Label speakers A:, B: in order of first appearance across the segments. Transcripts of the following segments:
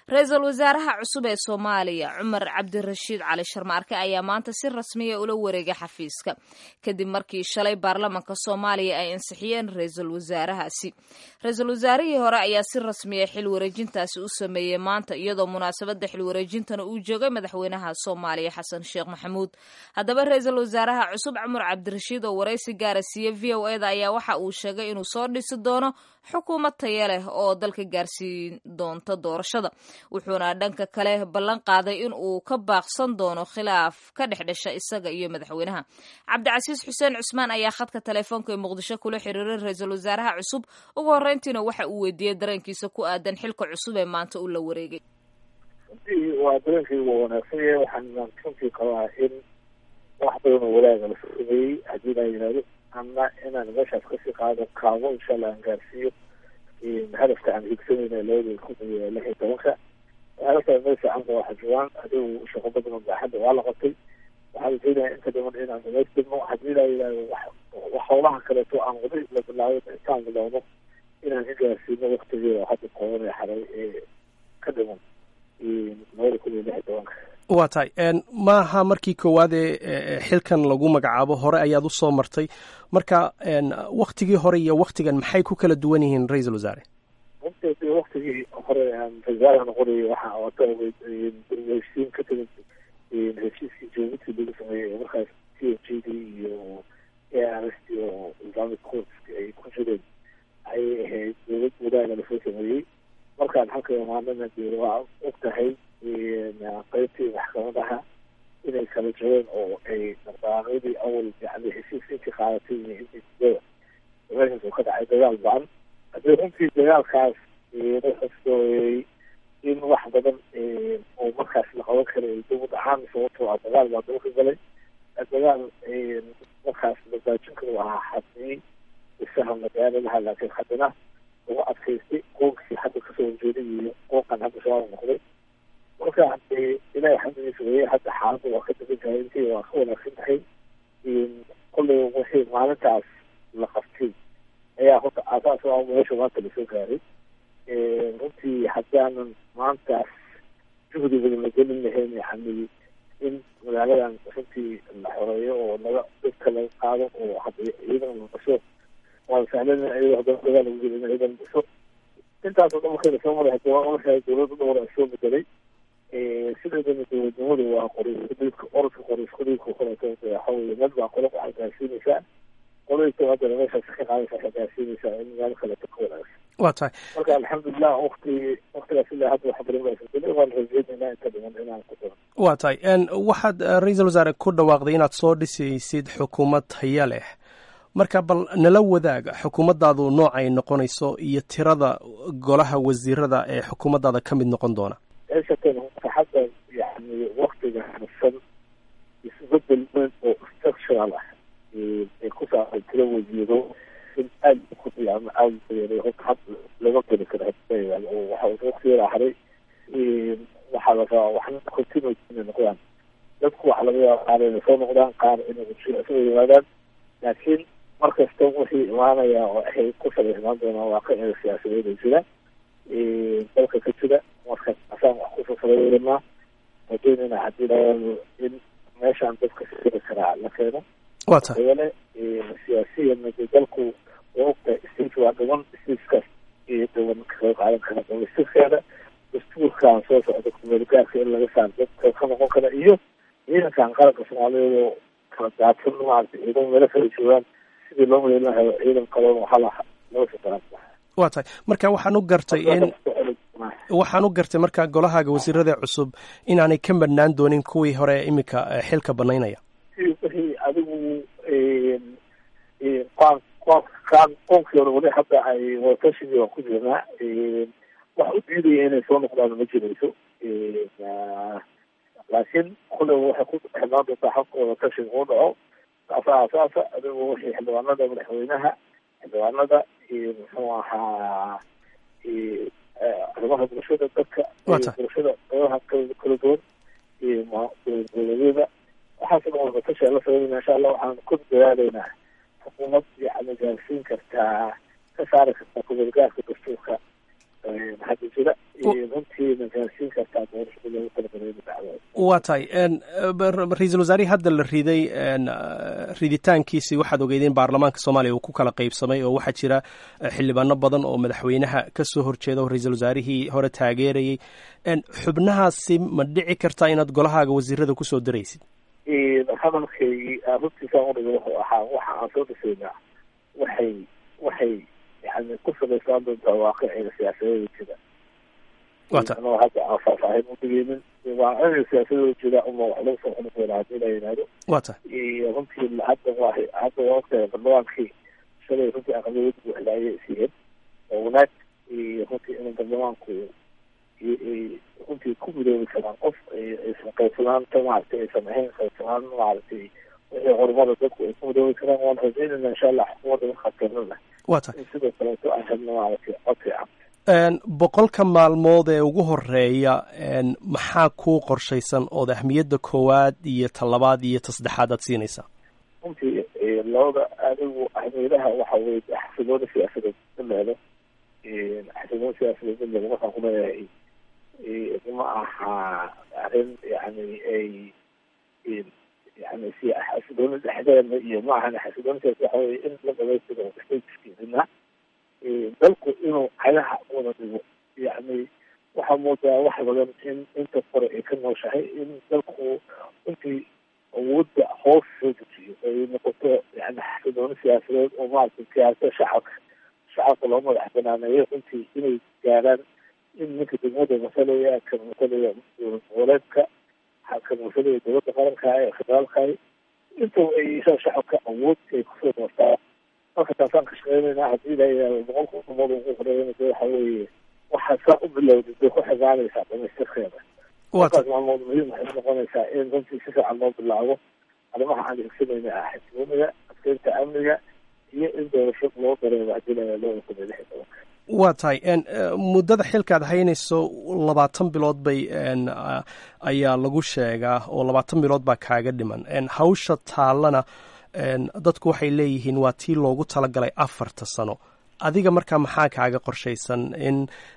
A: ra-iisul wasaaraha cusub ee soomaaliya cumar cabdirashiid cali sharmaarke ayaa maanta si rasmiya ula wareegay xafiiska kadib markii shalay baarlamanka soomaaliya ay ansixiyeen ra-iisul wasaarahaasi ra-iisul wasaarihii hore ayaa si rasmiya xil wareejintaasi u sameeyey maanta iyadoo munaasabada xil wareejintana uu joogay madaxweynaha soomaaliya xasan sheekh maxamuud haddaba ra-iisul wasaaraha cusub cumar cabdirashiid oo waraysi gaara siiye v o eda ayaa waxa uu sheegay inuu soo dhisi doono xukuumad taya leh oo dalka gaarsiin doonta doorashada wuxuuna dhanka kale ballan qaaday in uu ka baaqsan doono khilaaf ka dhex dhasha isaga iyo madaxweynaha cabdicasiis xuseen cusmaan ayaa khadka teleefoonka ee muqdisho kula xiriiray ra-iisul wasaaraha cusub ugu horreyntiina waxa uu weydiiyey dareenkiisa ku aadan xilka cusub ee maanta uu la wareegay
B: runtii waa dareenkii waa wanaagsan yahay waxaan runtii qabaa in wax badan oo walaaga la sameeyey haddii laa yidhahdo ama inaan meeshaas kasii qaado kaabo insha allah aan gaarsiiyo hadafka aan higsanayna labada kun iyo lix iyo tobanka hadafka meel fiican ba waxa joogaan adigu shaqo badan oo baaxadda waa la qabtay waxaan rajeynayaa inta dhiman inaan dhamaystirno haddii laa yidhahdo wax wax howlaha kaleeto aan wada la bilaabay intaan bilowno inaan ka gaarsiino waktigeeda hadda kooban ee xaray ee ka dhiman labada kun iyo lix iyo tobanka
C: waa tahay maaha markii koowaad ee xilkan lagu magacaabo hore ayaad u soo martay marka waktigii hore iyo waktigan maxay ku kala duwan yihiin ra-iisul wasaare
B: runtii waktigii hore aan ra-isul noqonayay waxa wata heshiin ka timid heshiiskii jabuuti lagu sameeyey markaas t f g d iyo a r s t oo islamic courts ay ku jireen ayay ahayd dowlad wadaaga lasoo sameeyey markaan halka imaanana dee waa og tahay qeybtii maxkamadaha inay kala jireen oo ay dhaqdhaqaaqyadii awal yani heshiiska intii qaadatay iyo intii sidada meeshaas oo ka dhacay dagaal ba-an haddii runtii dagaalkaas la xusooyey in wax badan oo markaas la qaban karay dib u dhacaan sababtoo ah dagaal baa dalka galay dagaal markaas labaajin karo ahaa xadii isaha magaalo laha laakiin haddana ugu adkaystay qoonkii hadda kasoo horjeeday iyo qoonkan hadda shabaab noqday marka ilahay xamdigiisa weye hadda xaaladda waa ka degan tahay intii waa ka wanaagsan tahay kolley wixii maalintaas la qabtay ayaa horta aasaas o meesha maanta lasoo gaaray runtii haddaanan maantaas juhdi badan la gelin lahayn yani in magaaladan runtii la xoreeyo oo laga dadka laga qaado oo hadda ciidan la dhiso waa sahlan iyadoo haddana dagaal lagu jiro in ciidan dhiso intaasoo dhan markay lasoo maray hadda waa markaa dowladda dhowr ay soo bedelay sideedana dowladnimadu waa qoriiskudiibka orodka qoriiskudiibka koleeto waxa weye mid baa qolo waxay gaarsiinaysaa qoladiisa haddana meeshaas ka qaadaysa waxay gaarsiinaysaa in meel kaleeto ka wanaagsan
C: waa tahay
B: marka alxamdulilah wakti waktigaas ilaa hadda wax badan baa isbedelay waan rajeynaynaa inta dhiman inaan ku daro
C: waa tahay waxaad ra-iisul wasaare ku dhawaaqday inaad soo dhisaysid xukuumad haya leh marka bal nala wadaaga xukuumaddaadu noocay noqonayso iyo tirada golaha wasiirada ee xukuumaddaada ka mid noqon doona
B: meeshatan hadda yani waktiga harsan isbedel weyn oo structural ah ay ku saabsan tiro wasiiro in aada ku ama aada uyeelay horta had lama geli karo oo waxa waktigeeda haray waxaa la rabaa waxna continue inay noqdaan dadku waxa laga yaaba qaar inay soo noqdaan qaar inay soo yimaadaan laakiin mar kasta wixii imaanaya oo ay ku salaysnaan doonaan waa ka ega siyaasadeeda jira dalka ka jira marka asaan wax kusoo salaynaa rajeynayna haddii laado in meeshaan dadka siri karaa la keeno
C: waa tahay
B: yeele siyaasiyan de dalku waa ogtahay stage waa dhiman stagekaas iyo dhiban kaga qaadan kara dhamaystirskeeda dastuurkan soo socda kumeelgaarka in laga saaro dadka ka noqon kara iyo ciidankan qaranka soomaaliyeed oo kala daadsan maarata ciidan meelo kala joogaan sidii loo maleyn lahayo ciidan kaloon waxaa la loo shaqeyn
C: waa tahay marka waxaan u gartay in waxaan u gartay marka golahaaga wasiirada cusub inaanay ka madhnaan doonin kuwii hore iminka xilka banaynaya
B: wixii adigu qaan qaan qoonkii hore weli hadda ay watashigii waa ku jirnaa wax u diidaya inay soo noqdaan ma jirayso laakiin kule waxay ku xidnaan doontaa habka wadatashiga uu dhaco saasa asaasa adigu wixii xildhibaanada madaxweynaha xildhibaanada iyo muxuu ahaa arrimaha bulshada dadka bulshada qeybaha kala duwan iyo dowladyada waxaasoo dhan wadatasha la sameynayna insha allah waxaan ku dadaalaynaa xukuumad yani gaarsiin kartaa ka saari kartaa kumeelgaarka dastuurka hadda jira runtiina gaarsiin kartaa doorashada loogu talagalay inu dhacdo
C: waa tahay ra-iisul wasaarihii hadda la riday riditaankiisii waxaad ogeydeen baarlamaanka soomaaliya uu ku kala qeybsamay oo waxaa jira xildhibaano badan oo madaxweynaha kasoo horjeeda oo ra-iisul wasaarihii hore taageerayay xubnahaasi ma dhici kartaa inaad golahaaga wasiirada kusoo daraysid
B: hadalkaygii runtiisaan udhiga wuxuu ahaa waxa aan soo dhisaynaa waxay waxay yani ku salaysaan doontaa waaqiciga siyaasadeeda jira anoo hadda aan faahfaahin udhigeynin waaqiciga siyaasadooda jira uma wax lagu soo xuni doona hadii la yidhaahdo
C: wa ta
B: runtii hadda waa hadda waa ogtahay baarlamaankii shalay runtii aqlabiyad buuxdaayay siiyeen oo wanaag runtii in baarlamaanku runtii ku midoobi karaan qof aysan qaybsanaanta maaragtay aysan ahayn qaybsanaan maaragtay wixii horumada dadku ay ku midoobi karaan waan rajaynayna insha allah xukuumadda markaa keenana
C: wa ta
B: in sidoo kaleeto aan helno maaragtay cod fiican
C: boqolka maalmood ee ugu horeeya maxaa kuu qorshaysan ood ahmiyadda koowaad iyo ta labaad iyo ta saddexaad aad siinaysaa
B: runtii labada adigu ahmiyadaha waxa weye xasiloona siyaasadeed daleelo xasiloona siyaasadeed daleelo markaan ku leeyahay ma aha arrin yani ay yani si xasiloona dhexdeena iyo ma ahan xasiloona siyaasad waxa weye in la dhamaystiro stateskiisina dalku inuu cagaha wada dhigo yani waxaa moodaa wax badan in inta kore ay ka nooshahay in dalku runtii awoodda hoos soo dejiyo ay noqoto yani xasiloona siyaasadeed oo maaragtay siyaasada shacabka shacabka loo madax banaaneeyo runtii inay gaaraan in ninka degmada masalaya kan masalaya dowlad goboleedka kan masalaya dowladda qaranka ee federaalka intaba ay yeeshaan shacabka awood ay kusoo doortaan marka taasaan ka shaqeynayna haddii la yidhahdo boqolka udhamood ugu horeeyana de waxa weeye waxaa saa u bilowday bay ku xigaanaysaa dhamaystirkeeda markaas maalmood muhiim waxay noqonaysaa in runtii si fiican loo bilaabo arrimaha aan higsanayna ah xasilooniga adkeynta amniga iyo in doorasho loo dareemo haddii la yidhahdo loo kun iyo lix iyo tobanka
C: waa tahay muddada xilkaad haynayso labaatan bilood bay ayaa lagu sheegaa oo labaatan bilood baa kaaga dhiman hawsha taallana dadku waxay leeyihiin waa tii loogu talagalay afarta sano adiga markaa maxaa kaaga qorshaysan in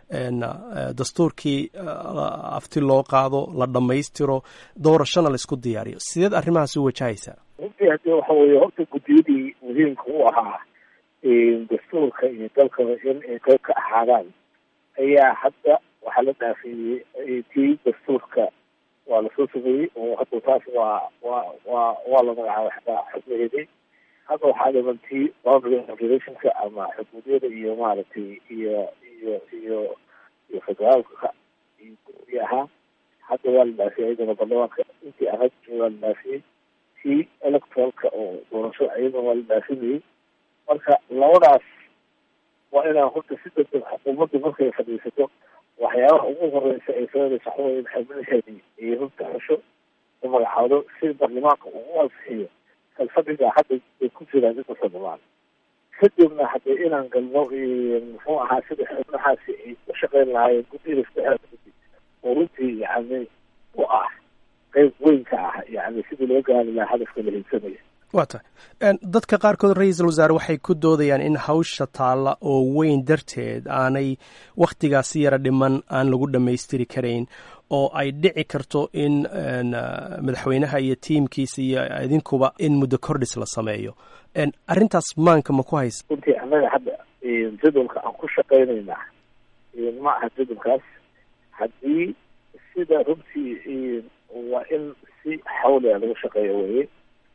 C: dastuurkii afti loo qaado la dhammaystiro doorashona laisku diyaariyo sideed arrimahaas u wajahaysaa
B: runtii haddii waxa weeye horta guddiyadii muhiimka u ahaa dastuurka iyo dalkaba in ay qayb ka ahaadaan ayaa hadda waxaa la dhaafeeyey tii dastuurka waa lasoo sameeyey oo hadda taas waa waa waa waa la magacaabay xataa xubnaheedii hadda waxaa dhiman tii boundary regulationka ama xuduudyada iyo maaragtay iyo iyo iyo iyo federaalka iyo guddi ahaa hadda waa la dhaafiyey iyadana baarlamaanka intii ahayd waa la dhaafiyey tii electoralka oo doorasho iyadana waa la dhaafinayey marka labadaas waa inaan horta si degdeg xukuumaddu markay fadhiisato waxyaabaha ugu horeysa ay sameynaysa waxa weye in xubnaheedii ay runta xusho u magacaado si baarlamaanka ugu ansixiyo kalfadhiga hadda ay ku jiraan inta baarlamaan kadibna haddee inaan galno muxuu ahaa sida xubnahaasi ay u shaqeyn lahaayeen guddida saddexda guddi oo runtii yani u ah qeyb weyn ka ah yani sidii loo gaari lahaa hadafka la hiigsanaya
C: waa tahay dadka qaarkood ra-iisul wasaare waxay ku doodayaan in hawsha taalla oo weyn darteed aanay wakhtigaasi yara dhiman aan lagu dhammaystiri karayn oo ay dhici karto in madaxweynaha iyo tiimkiisa iyo idinkuba in muddo kordhis la sameeyo arrintaas maanka ma ku haysa
B: runtii annaga hadda jadwalka aan ku shaqaynaynaa ma aha jadwalkaas haddii sida runtii waa in si xawliga lagu shaqeeyo weye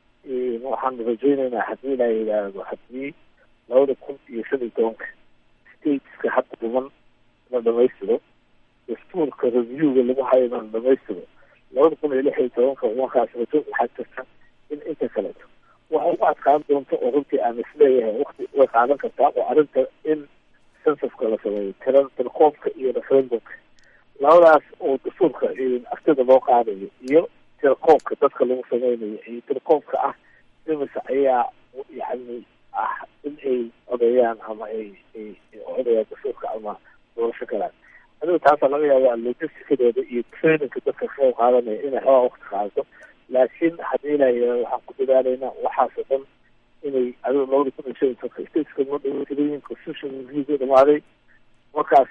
B: waxaan rajaynaynaa haddii la yidhaahdo haddii labada kun iyo shan iyo tobanka stateska hadda dhiman la dhamaystiro dastuurka reviewga lagu hayo la dhamaystiro labada kun iyo lix iyo tobanka markaas rajo waxaa jirta in inta kaleeto waxa ugu adkaan doonta oo runtii aan isleeyahay wakti way qaadan kartaa oo arrinta in censuska la sameeyo tira tirkoobka iyo referendumka labadaas oo dastuurka aftida loo qaadayo iyo tirkoobka dadka lagu sameynayo iyo tirkoobka ah imisa ayaa yani ah in ay odeeyaan ama ay ay odayaan dastuurka ama doorasho galaan adiga taasaa laga yaabaa logisticadeeda iyo trainingka dadka ka qayb qaadanaya inay xoogaa wakti qaadato laakiin haddii la yidhahdo waxaan ku dadaalaynaa waxaasoo dhan inay adiga labada kun iyo shan iyo tobanka stateska noo dhaweytirayin constitution reviewga dhamaaday markaas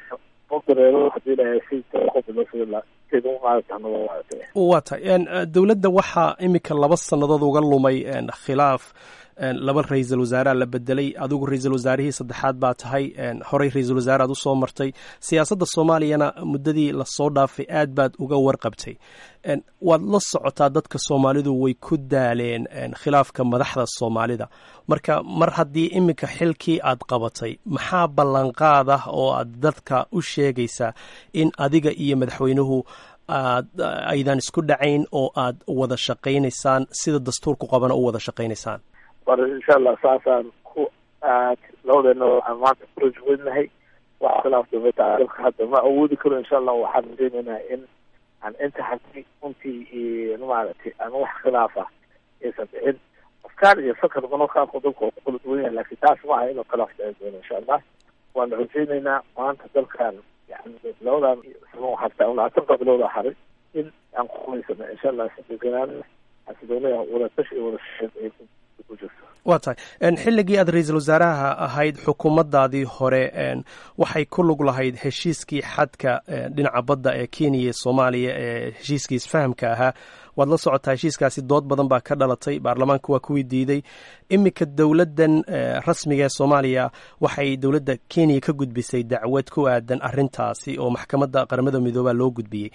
B: oo dareero hadii lahay si qobilosila sida u qaadata naba waate
C: waa tahay dowladda waxaa iminka laba sannadood uga lumay khilaaf laba ra-iisul wasaareha la bedelay adigu ra-iisul wasaarihii saddexaad baa tahay horey ra-iisul wasaare aad usoo martay siyaasadda soomaaliyana muddadii lasoo dhaafay aad baad uga warqabtay waad la socotaa dadka soomaalidu way ku daaleen khilaafka madaxda soomaalida marka mar haddii iminka xilkii aad qabatay maxaa ballanqaad ah oo aad dadka u sheegaysaa in adiga iyo madaxweynuhu aad aydan isku dhacayn oo aad wada shaqaynaysaan sida dastuurku qabana u wada shaqaynaysaan
B: war insha allah saasaan ku aad labadeena waxaan maanta ku rajweynahay wax khilaaf dambeeta dalka hadda ma awoodi karo insha allah waxaan rajeynaynaa in aan inta hadii runtii maaragtay aan wax khilaaf ah aysan dhicin afkaar iyo fakar banakaanku dalka waa ku kala duwan yahay laakiin taas ma aha inuu khilaaf dhici doono insha allah waan rajeynaynaa maanta dalkan yani labadan sano harta labaatanka bilowda haray in aan ku qumaysano insha allah sideganaan xasiloonaya wadatash iyo wada shaqeyn ay ku jirto
C: waa tahay xilligii aad ra-iisul wasaaraha ahayd xukuumaddaadii hore waxay ku lug lahayd heshiiskii xadka dhinaca badda ee kenya iyo soomaaliya ee heshiiskii isfahamka ahaa waad la socotaa heshiiskaasi dood badan baa ka dhalatay baarlamaanka waa kuwii diiday iminka dowladdan rasmiga ee soomaaliya waxay dowladda kenya ka gudbisay dacwad ku aadan arrintaasi oo maxkamadda qaramada midoobaa loo gudbiyey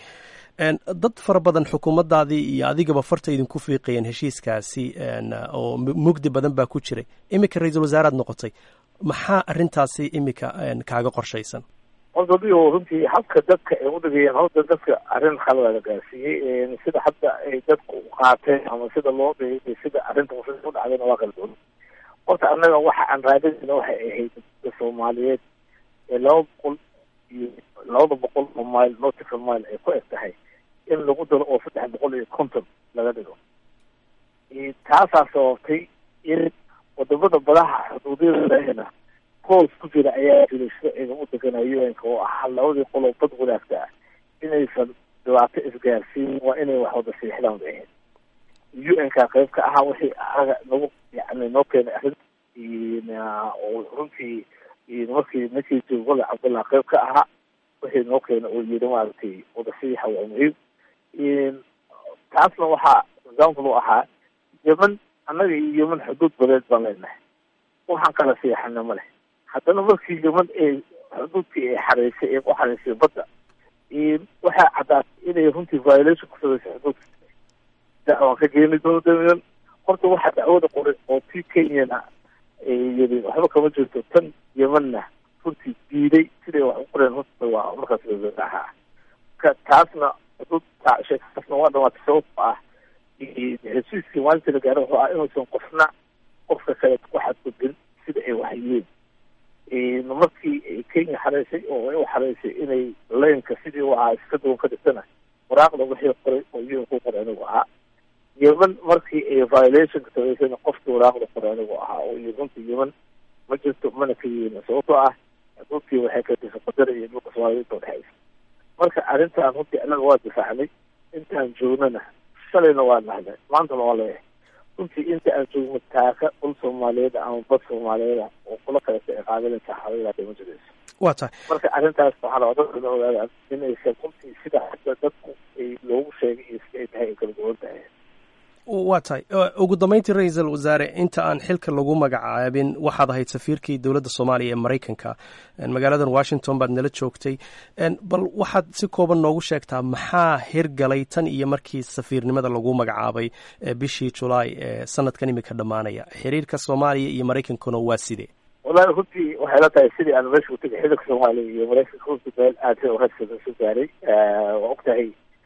C: dad fara badan xukuumaddaadii iyo adigaba farta idinku fiiqayeen heshiiskaasi oo mugdi badan baa ku jiray iminka ra-iisul wasaaraad noqotay maxaa arrintaasi iminka kaaga qorshaysan
B: horta dio runtii habka dadka ay udhigayeen horta dadka arrin khalada la gaarsiiyey sida hadda ay dadku qaateen ama sida loo dhigay sida arrinta u dhacdayna waa kala duwan horta annaga waxa aan raadinayna waxay ahayd dadka soomaaliyeed ee laba boqol iyo labada boqol oo mile nautical mile ay ku eg tahay in lagu daro oo saddex boqol iyo konton laga dhigo taasaa sababtay in wadamada badaha xuduudyadana hoos ku jira ayaa jiray sharciga u deganayo un-ka oo ahaa labadii qoloo bad wadaagta ah inaysan dhibaato isgaarsiin waa inay wax wada siixdaan bay ahayd u n-ka qayb ka ahaa wixii aga nagu yani noo keenay arrin oo runtii markii ninkii jogole cabdullah qayb ka ahaa wixii noo keena oo yiri maaragtay wada sixa waa muhiim taasna waxaa example u ahaa yeman annaga iyo yeman xuduud badeed baan leenahay waxaan kala siixana ma leh haddana markii yeman ee xuduudkii ay xareysay ee ku xareysay badda waxaa caddaatay inay runtii violation ku samaysay xuduudka dacwaan ka geeni doono damian horta waxaa dacwada qoray oo tii kenyana yiri waxba kama jirto tan yemanna runtii diiday siday wax u qoreen horta waa markaas ahaa ka taasna sheekaasna waa dhamaatay sababto ah heshiiskii maalintii la gaaro wuxuu ah inuusan qofna qofka kale ku xadgudbin sida ay waxyeen markii ay kenya xareysay oo ay u xareysay inay laynka sidii u ahaa iska duwan ka dhigtana waraaqda wixii qoray oo un ku qoray anigu ahaa yeman markii ay violationka samaysayna qofkii waraaqda qoray anigu ahaa oo iyo runtii yeman ma jirto mana ka yeelin sababtoo ah dhulkii waxay ka disay qadara iyo dhulka soomaaliyinta udhexaysa marka arrintan runtii annaga waa difaacnay intaan joognana shalayna waa nahnay maantana waa leeyahay runtii inta aan joogno taaka dhul soomaaliyeed ama bad soomaaliyeeda oo kula kaleta ay qaadanaysa xawilaada ma jirayso
C: waa tahay
B: marka arrintaas waxaa la dadkana ogaadaan inaysan runtii sida hadda dadku ay loogu sheegay iyo sida ay tahay ay kala duwan tahay
C: waa tahay ugu dambeyntii ra-iisul wasaare inta aan xilka lagu magacaabin waxaad ahayd safiirkii dowladda soomaaliya ee maraykanka magaaladan washington baad nala joogtay bal waxaad si kooban noogu sheegtaa maxaa hirgalay tan iyo markii safiirnimada lagu magacaabay bishii julaay ee sanadkan imika dhammaanaya xiriirka soomaaliya iyo maraykankuna waa sidee
B: wallahi runtii waxay la tahay sidii aan meesha utagay xiriirka soomaaliya iyo maraykanka runtii meel aad rasada isu gaaray waa og tahay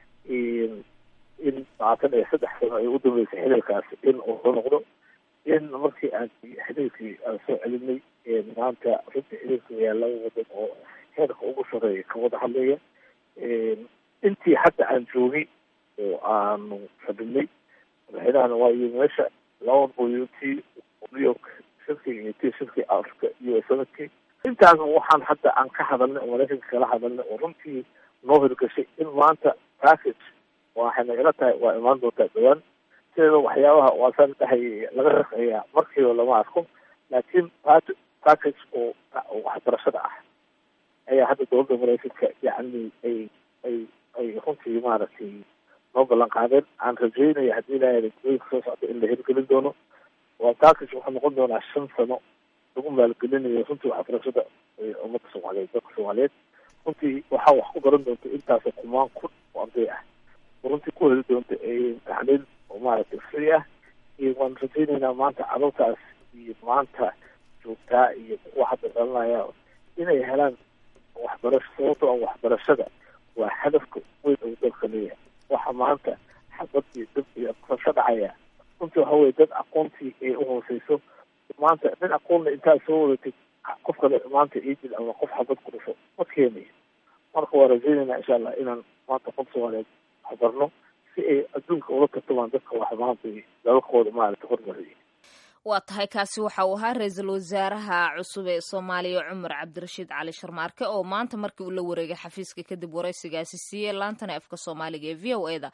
B: in labaatan iyo saddex sano ay u dambeysay xiriirkaasi in uu soo noqdo in markii aan xiriirkii aan soo celinay maanta runtii xiriirka ayaa laba wadan oo heerka ugu sareeya ka wada hadlaya intii hadda aan joogay oo aanu fadhinay madaxweynahana waa iyo meesha laba boyo tii new york shirkii iyo tii shirkii africa iyo sanadkii intaas waxaan hadda aan ka hadalnay oo maraykanka kala hadalnay oo runtii noo hirgashay in maanta package waxayna ila tahay waa imaan doontaa dhawaan sideeda waxyaabaha waasaan dhahay laga shaqeeyaa markiiba lama arko laakiin package oo waxbarashada ah ayaa hadda dowladda maraykanka yacni ay ay ay runtii maaragtay noo ballan qaadeen aan rajeynaya haddii ilaahay elektrooyinka soo socda in la hirgelin doono waa taakash wuxuu noqon doonaa shan sano lagu maalgelinayo runtii waxbarashada ummadda soomaaliyeed dadka soomaaliyeed runtii waxaa wax ku baran doonta intaasoo kumaan kun oo arday ah runtii ku heli doonta tacliil oo maaragtay free ah iyo waan rajeyneynaa maanta carruurtaas iyo maanta joogtaa iyo kuwa hadda dhalanaya inay helaan waxbarasho sababtoo ah waxbarashada waa hadafka weyn uu dalka leeyahay waxa maanta xabad iyo dab iyo ka dhacaya runtii waxa weye dad aqoontii ay uhooseyso maanta nin aqoonna intaad soo wadatid qof kale maanta idil ama qof xabad ku dhasho ma keenayo marka waa rajeyneynaa insha allah inaan maanta qof soomaaliyeed waxbarno si ay adduunka ula tartamaan dadka wax maanta dalalkooda maaragta hormariyay
A: waa tahay kaasi waxa uu ahaa ra-iisul wasaaraha cusub ee soomaaliya cumar cabdirashiid cali sharmaarke oo maanta markii uu la wareegay xafiiska kadib waraysigaasi siiyey laantana afka soomaaliga ee v o e da